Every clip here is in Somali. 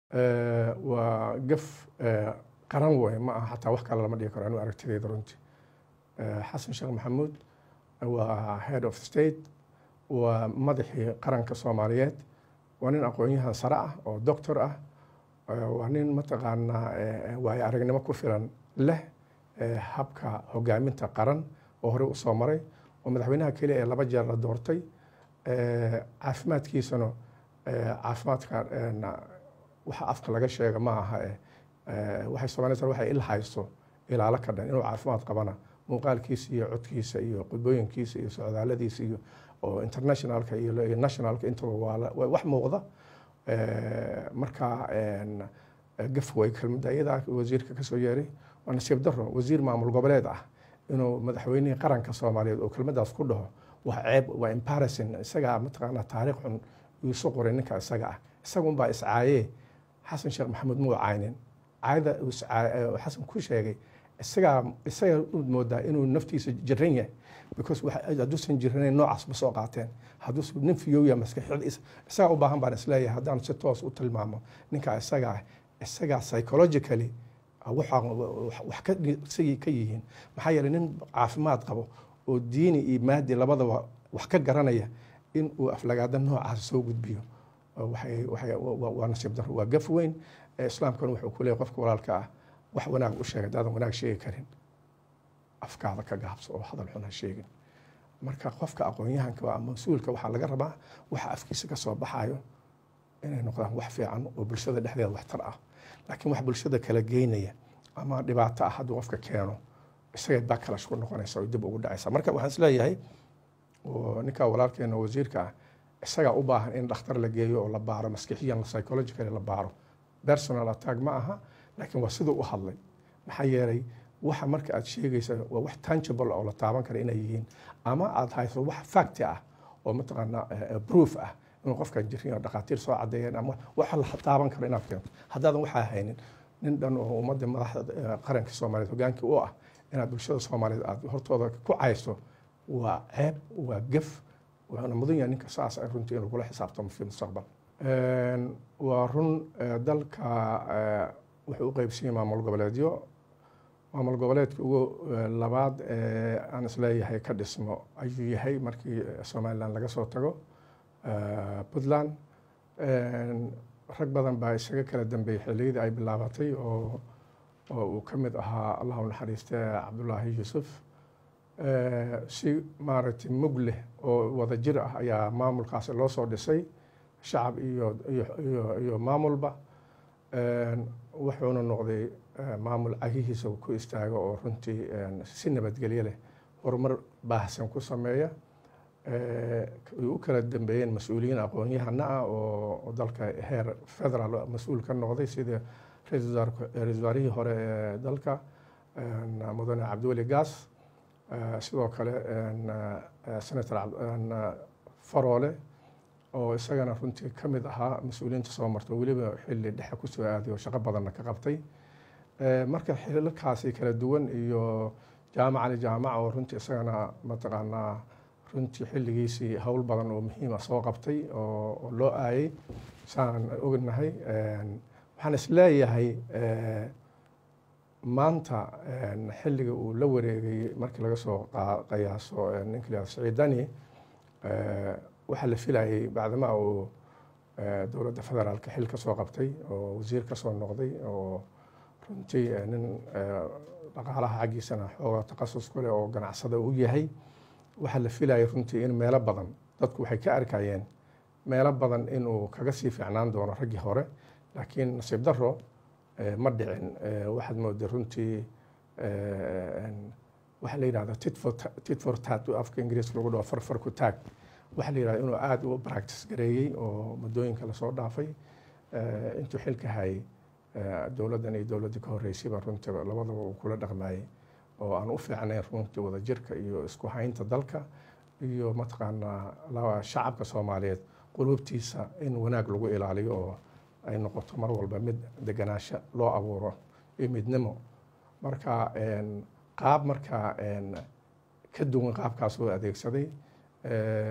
waa gaf qaran wey ma aha xataa wax kale lama dhigi karo anu aragtideyda runtii xasan sheekh maxamuud waa head of state waa madaxii qaranka soomaaliyeed waa nin aqoon-yahan sare ah oo doctor ah waa nin mataqaanaa waayo aragnimo ku filan leh habka hogaaminta qaran oo horey usoo maray oo madaxweynaha keliya ee laba jeer la doortay caafimaadkiisana caafimaadka waxa afka laga sheega ma aha waxay soomaaliyed waxay il hayso ilaalo ka dhan inuu caafimaad qabana muuqaalkiisa iyo codkiisa iyo qudbooyinkiisa iyo socdaaladiisa iyo oo internationalka iyo nationalka intaba waa wax muuqda marka gaf way kelmadda iyadaa wasiirka kasoo yeeray waa nasiib daro wasiir maamul goboleed ah inuu madaxweynihii qaranka soomaaliyeed oo kelmaddaas ku dhaho waa ceeb waa embarrassing isagaa mataqaanaa taariikh xun iisu qoray ninka isaga ah isagunbaa iscaayee xasan sheekh maxamuud muu caynin caayada xasan ku sheegay isagaa isaga u moodaa inuu naftiisa jiran yahay because hadduusan jiranayn noocaas ma soo qaateen hadduusan nin fiyowya maskaxiyad isagaa u baahan baan isleeyahay haddaan si toos u tilmaamo ninka isaga ah isagaa psychologically wax ka ka yihiin maxaa yeelay nin caafimaad qabo oo diini iyo maadi labadaba wax ka garanaya in uu aflagaada noocaas soo gudbiyo waa nasiib daro waa gaf weyn islaamkana wuxuu ku leeyahy qofka walaalka ah wax wanaag u sheega hadaadan wanaag sheegi karin afkaada ka gaabso oo hadal xun ha sheegin marka qofka aqoon-yahanka ama mas-uulka waxaa laga rabaa waxa afkiisa ka soo baxayo inay noqdaan wax fiican oo bulshada dhexdeeda waxtar ah laakiin wax bulshada kala geynaya ama dhibaato ah hadduu qofka keeno isagay backlash ku noqonaysa oo dib ugu dhacaysa marka waxaan isleeyahay ninka walaalkeena wasiirka ah isagaa u baahan in dhakhtar la geeyo oo la baaro maskixiyan psychologically la baaro personal attack ma aha laakiin waa siduu u hadlay maxaa yeelay waxa marka aad sheegaysa waa wax tangible oo la taaban kara inay yihiin ama aad hayso wax facti ah oo mataqaanaa proof ah inuu qofkan jirin oo dhakhaatiir soo cadeeyeen ama waxa la taaban karo inaad keento haddaadan waxaa haynin nin dhan oo ummadda madaxda qaranka soomaaliyeed hogaankii u ah inaad bulshada soomaaliyeed aad hortooda ku cayso waa ceeb waa gaf wuxuuna mudan yahay ninka saas ay runtii inuu kula xisaabtamo fi mustaqbal waa run dalka wuxuu u qeybsanyay maamul goboleedyo maamul goboleedka ugu labaad aan isleeyahay ka dhismo ayuu yahay markii somalilan laga soo tago puntland rag badan baa isaga kala dambeeyey xilliyadii ay bilaabatay oo oo uu ka mid ahaa allah u naxariiste cabdulaahi yuusuf si maaragtay mug leh oo wada jir ah ayaa maamulkaasi loo soo dhisay shacab iyo iyo iyo maamulba wuxuuna noqday maamul cagihiisa ku istaago oo runtii si nabadgelyo leh horumar baahsan ku sameeya ay u kala dambeeyeen mas-uuliyiin aqoon-yahana ah oo dalka heer federaal mas-uul ka noqday sida ra-isul wasaarihii hore ee dalka mudane cabdiweli gaas sidoo kale senator faroole oo isagana runtii ka mid ahaa mas-uuliyiinta soo marta weliba xilli dhexe kusoo aaday oo shaqo badanna ka qabtay marka xilalkaasi kala duwan iyo jaamac ali jaamac oo runtii isagana mataqaanaa runtii xilligiisii howl badan oo muhiima soo qabtay oo loo aayay saan ognahay waxaan isleeyahay maanta xilliga uu la wareegay markii laga soo qiyaaso ninka la saciid dani waxaa la filayay bacdama uu dowladda federaalka xil ka soo qabtay oo wasiir ka soo noqday oo runtii nin dhaqaalaha xaggiisana xooga takhasus ku leh oo ganacsada u yahay waxaa la filayay runtii in meelo badan dadku waxay ka arkayeen meelo badan inuu kaga sii fiicnaan doono raggii hore laakiin nasiib daro ma dhicin waxaad mooday runtii waxaa la yidhahda tit for tat afka ingiriiska lagu dhaho farfar ku taag waxaa la yidhahda inuu aada u practice gareeyey oo muddooyinka lasoo dhaafay intuu xilka hayay dowladdan iyo dowladdii ka horreysayba runtii labadaba uu kula dhaqmayey oo aan u fiicnayn runtii wadajirka iyo isku haynta dalka iyo mataqaanaa shacabka soomaaliyeed qulubtiisa in wanaag lagu ilaaliyo oo ay noqoto mar walba mid deganaansho loo abuuro iyo midnimo marka qaab markaa ka duwan qaabkaas oo adeegsaday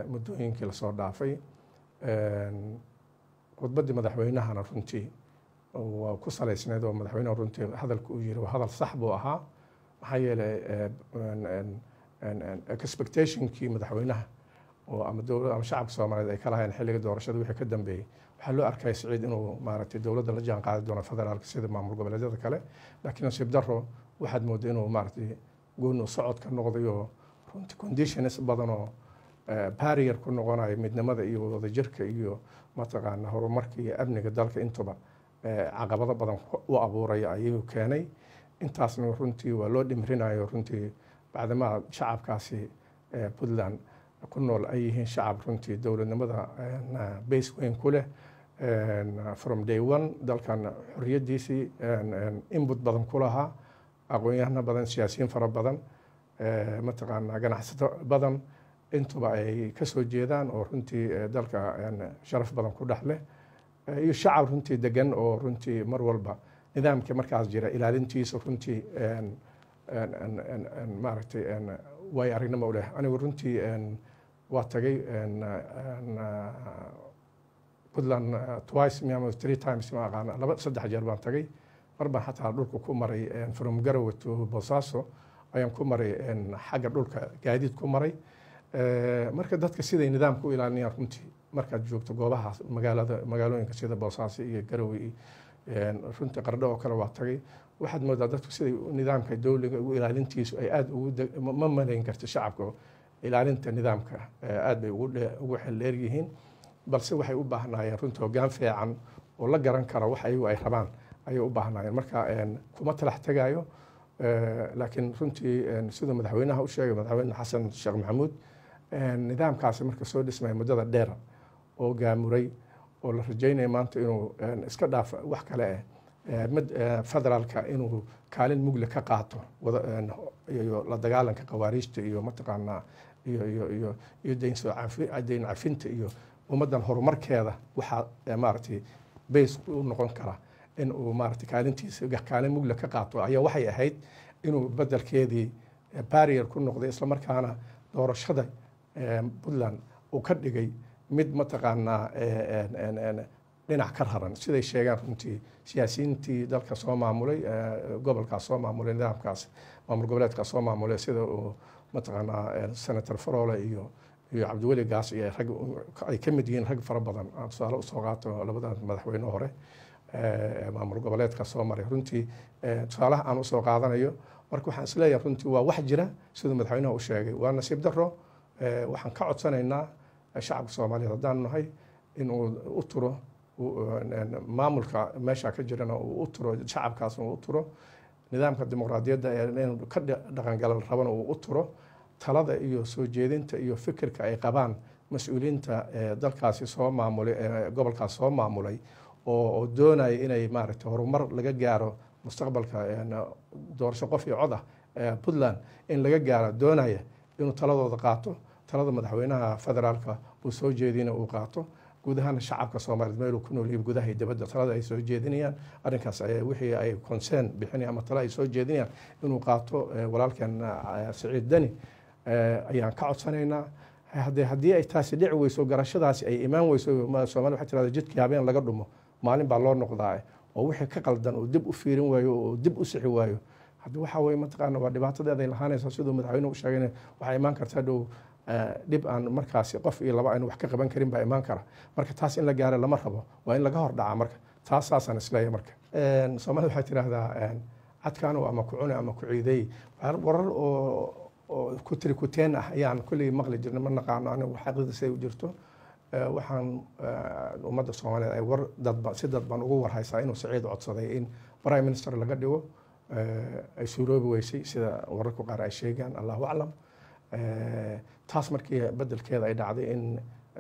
muddooyinkii lasoo dhaafay khudbaddii madaxweynahana runtii waa ku salaysneed oo madaxweyneha runtii hadalka uu yiri hadal sax buu ahaa maxaa yeelay expectationkii madaxweynaha oo ama dowladda ama shacabka soomaaliyeed ay ka lahayeen xilliga doorashada wixii ka dambeeyey waxaa loo arkaya siciid inuu maaragtay dowladda la jaan qaadi doono federaalka sida maamul goboleedyada kale laakiin nasiib daro waxaad moodaa inuu maaragtay gooni socod ka noqday oo runtii conditions badan oo barrier ku noqonayo midnimada iyo wadajirka iyo mataqaana horumarka iyo amniga dalka intuba caqabado badan u abuuraya ayuu keenay intaasna runtii waa loo dhimrinayo runtii bacdamaa shacabkaasi puntland ku nool ay yihiin shacab runtii dowladnimada base weyn ku leh from day one dalkan xoriyadiisii input badan ku lahaa aqoon-yahano badan siyaasiyiin fara badan mataqaana ganacsato badan intuba ay ka soo jeedaan oo runtii dalka sharaf badan ku dhex leh iyo shacab runtii degan oo runtii mar walba nidaamka markaas jira ilaalintiisa runtii maaragtay way aragnimo u leh anigu runtii waa tagay puntland twice miama three times ma aqaana laba saddex jeer baan tagay mar baan xataa dhulka ku maray from garowe to boosaaso ayaan ku maray xagga dhulka gaadiid ku maray marka dadka siday nidaamka u ilaalinayaan runtii markaad joogto goobaha magaalada magaalooyinka sida boosaaso iyo garowe runtii qardho oo kale waa tagay waxaad moodaa dadku siday nidaamka dowliga ugu ilaalintiisu ay aada ugu ma malayn karta shacabka ilaalinta nidaamka aad bay ugu xeldheer yihiin balse waxay u baahnaayeen runtii hoggaan fiican oo la garan kara wax ayagu ay rabaan ayay u baahnaayeen marka kuma talax tegaayo laakiin runtii siduu madaxweynaha u sheegay madaxweyne xasan sheekh maxamuud nidaamkaasi marka soo dhismaya muddada dheer oo gaamuray oo la rajaynaya maanta inuu iska dhaaf wax kale ah mid federaalka inuu kaalin mugle ka qaato iyo la dagaalanka khawaariijta iyo mataqaanaa iyo iyo iyo iyo dayn soo dayn cafinta iyo ummaddan horumarkeeda waxaa maaragtay base u noqon kara in uu maaragtay kaalintiisa kaalin mugle ka qaato ayaa waxay ahayd inuu bedelkeedii barrier ku noqday islamarkaana doorashada puntland uu ka dhigay mid mataqaanaa dhinac ka raran siday sheegaan runtii siyaasiyiintii dalka soo maamulay gobolkaas soo maamulay nidaamkaas maamul goboleedkaas soo maamulay sida uu mataqaanaa senator farole iyo iyo cabdiweli gaas iyo rag ay ka mid yihiin rag fara badan aan tusaale usoo qaato labada madaxweyne hore maamul goboleedka soo maray runtii tusaalaha aan usoo qaadanayo marka waxaan isleeyahay runtii waa wax jira siduu madaxweynaha u sheegay waa nasiib daro waxaan ka codsanaynaa shacabka soomaaliyeed haddaan nahay inuu u turo maamulka meesha ka jirana uu u turo shacabkaasna uu u turo nidaamka dimuqraadiyadda inuu ka dhaqangala rabana uu u turo talada iyo soo jeedinta iyo fikirka ay qabaan mas-uuliyiinta dalkaasi soo maamulay gobolkaas soo maamulay oo doonaya inay maaragtay horumar laga gaaro mustaqbalka doorasho qof iyo cod ah puntland in laga gaaro doonaya inuu taladooda qaato talada madaxweynaha federaalka uu soo jeedina uu qaato guud ahaan shacabka soomaaliyeed meeluu ku nool yihin gudaha iyo dibadda talada ay soo jeedinayaan arrinkaas wixii ay concern bixinayaan ama tala ay soo jeedinayaan inuu qaato walaalkan siciid deni ayaan ka codsanaynaa haddee haddii ay taasi dhici weyso garashadaasi ay imaan weyso soomaliya waxay tirahda jidkii habeen laga dhumo maalin baa loo noqdaa oo wixii ka qaldan uu dib u fiirin waayo oo dib u sixi waayo haddi waxa weye mataqaana waa dhibaatadeeday lahaanaysa siduu madaxweyne u sheegay waxaa imaan karta dhow dhib aan markaasi qof iyo laba aynu wax ka qaban karin baa imaan kara marka taas in la gaaro lama rabo waa in laga hor dhacaa marka taas saasaan isleeyahay marka soomaalida waxay tidhaahdaa cadkaano ama ku cune ama ku ciideey warar oo oo ku tiri kuteen ah ayaan kulley maqli jirnay ma naqaano anigu xaqiiqda siday u jirto waxaan ummadda soomaaliyeed ay war dadba si dadban ugu warhaysaa inuu saciid codsaday in prime minister laga dhigo ay suuroobi weysay sida wararku qaar ay sheegaan allahu aclam taas markii bedelkeeda ay dhacday in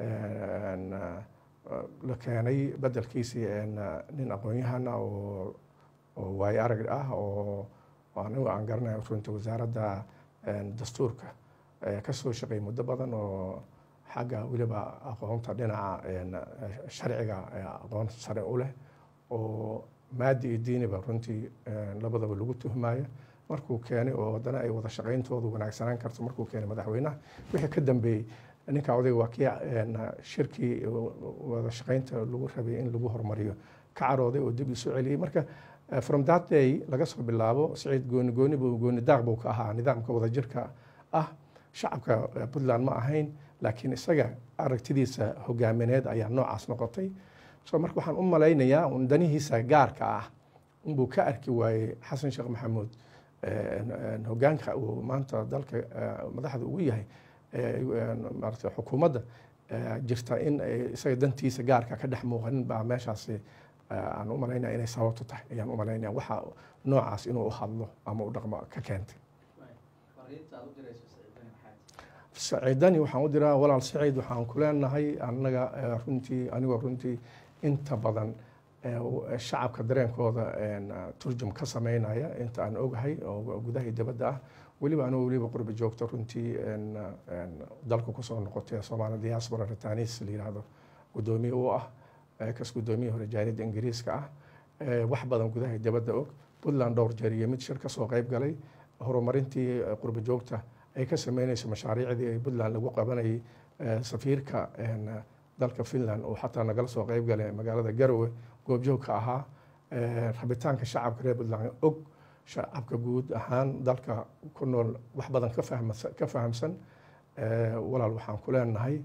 la keenay bedelkiisii nin aqoon-yahana oo oo waayo arag ah oo anigu aan garanayo runta wasaaradda dastuurka ka soo shaqeeyay muddo badan oo xagga weliba aqoonta dhinaca sharciga aqoon sare u leh oo maadi iyo diiniba runtii labadaba lagu tuhmaayo markuu keenay oo haddana ay wada shaqayntoodu wanaagsanaan karto markuu keenay madaxweynaha wixii ka dambeeyey ninka odayga waa kii shirkii wada shaqaynta lagu rabay in lagu horumariyo ka carooday oo dib isu celiyey marka from that day laga soo bilaabo siciid gooni gooni buu gooni daaq buu ka ahaa nidaamka wadajirka ah shacabka puntland ma ahayn laakiin isaga aragtidiisa hogaamineed ayaa noocaas noqotay so marka waxaan u malaynayaa un danihiisa gaarka ah inbuu ka arki waayey xasan sheekh maxamuud hogaanka uu maanta dalka madaxda ugu yahay maarata xukuumadda jirta in isaga dantiisa gaarka ka dhex muuqanin baa meeshaasi aan u malaynaya inay sababto tahay ayaan u malaynaya waxa noocaas inuu u hadlo ama u dhaqmo ka keentay saciidani waxaan u diraa walaal saciid waxaan ku leenahay annaga runtii anigoo runtii inta badan shacabka dareenkooda turjum ka sameynaya inta aan ogahay oo gudaha dibadda ah weliba anuu weliba qurbi joogto runtii dalka kusoo noqotay soomaali diaspora ritanis la yihahdo gudoomiye u ah kas gudoomiye hore jaariyadda ingiriiska ah wax badan gudaha dibadda og puntland dhowr jeer iyo mid shir kasoo qeyb galay horumarintii qurbi joogta ay ka sameynayso mashaariicdii ay puntland lagu qabanayay safiirka dalka finland oo xataa nagala soo qeyb galay magaalada garowe goobjoog ka ahaa rabitaanka shacabka reer puntland og shacabka guud ahaan dalka ku nool wax badan ka fahamsan walaal waxaan ku leenahay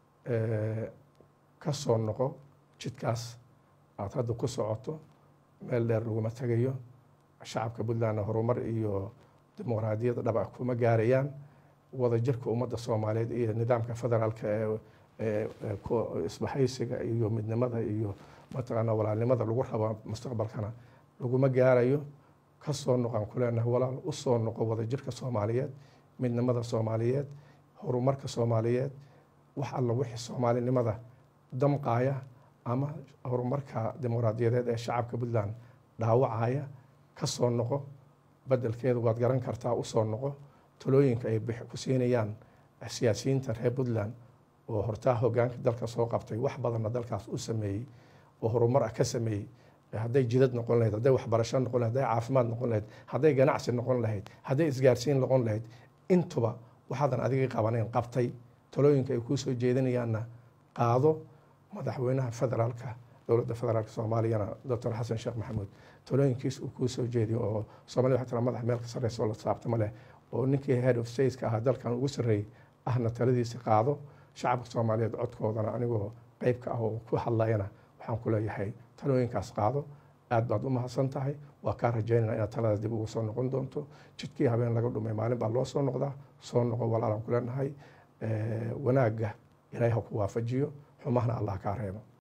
ka soo noqo jidkaas aad hadda ku socoto meel dheer laguma tegayo shacabka puntlandna horumar iyo dimuqraadiyadda dhaba kuma gaarayaan wadajirka ummadda soomaaliyeed iyo nidaamka federaalka ee isbahaysiga iyo midnimada iyo mataqaana walaalnimada lagu rabo mustaqbalkana laguma gaarayo ka soo noqon ku leenahay walaal u soo noqo wadajirka soomaaliyeed midnimada soomaaliyeed horumarka soomaaliyeed wax alla wixii soomaalinimada damqaaya ama horumarka dimuqraadiyadeed ee shacabka puntland dhaawacaya ka soo noqo bedelkeeda waad garan kartaa usoo noqo talooyinka ay ku siinayaan siyaasiyiinta reer puntland oo hortaa hogaanka dalka soo qabtay wax badanna dalkaas u sameeyey oo horumar ah ka sameeyey hadday jidad noqon lahayd hadday waxbarasho noqon lahayd hadday caafimaad noqon lahayd hadday ganacsi noqon lahayd hadday isgaarsiin noqon lahayd intuba waxaadan adiga qabanayn qabtay talooyinka ay kuu soo jeedinayaanna qaado madaxweynaha federaalka dowladda federaalka soomaaliyana doctor xasan sheekh maxamuud talooyinkiis uu kuu soo jeediyo oo soomaliya waxay tira madax meel ka sarreysa oo la saabtama leh oo ninkii head of stateska ahaa dalkan ugu sarreeyey ahna taladiisa qaado shacabka soomaaliyeed codkoodana anigoo qeyb ka ah oo ku hadlayana waxaan ku leeyahay talooyinkaas qaado aad baad u mahadsan tahay waa kaa rajaynana inaad talada dib ugu soo noqon doonto jidkii habeen laga dhumay maalin baa loo soo noqdaa soo noqo walaalaan ku leenahay wanaagga ilaahay ha ku waafajiyo xumahna allah kaa reebo